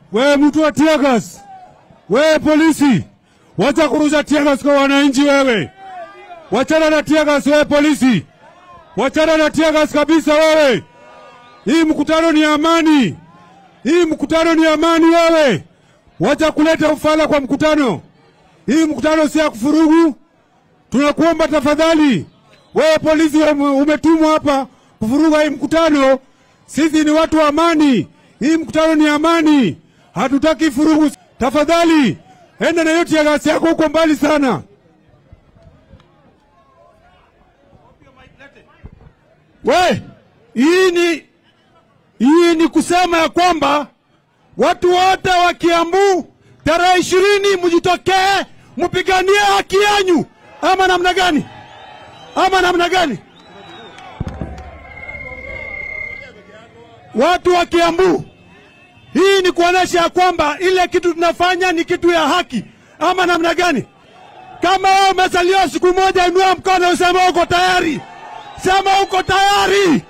Wewe mtu wa tiagas, wewe polisi, wacha kurusha tiagas kwa wananchi. Wewe wachana na tiagas, wewe polisi, wachana na tiagas kabisa. Wewe hii mkutano ni amani, hii mkutano ni amani. Wewe wacha kuleta ufala kwa mkutano. Hii mkutano si ya kufurugu. Tunakuomba tafadhali, wewe polisi ume- umetumwa hapa kuvuruga hii mkutano. Sisi ni watu wa amani, hii mkutano ni amani, hatutaki furugu. Tafadhali enda na hiyo tiagasi yako huko mbali sana. We, hii ni hii ni kusema ya kwamba watu wote wa Kiambu tarehe ishirini mjitokee mpiganie haki yanyu, ama namna gani? Ama namna gani? Watu wa Kiambu, hii ni kuonesha ya kwamba ile kitu tunafanya ni kitu ya haki, ama namna gani? Kama wewe umezaliwa siku moja, inua mkono useme uko tayari, sema uko tayari.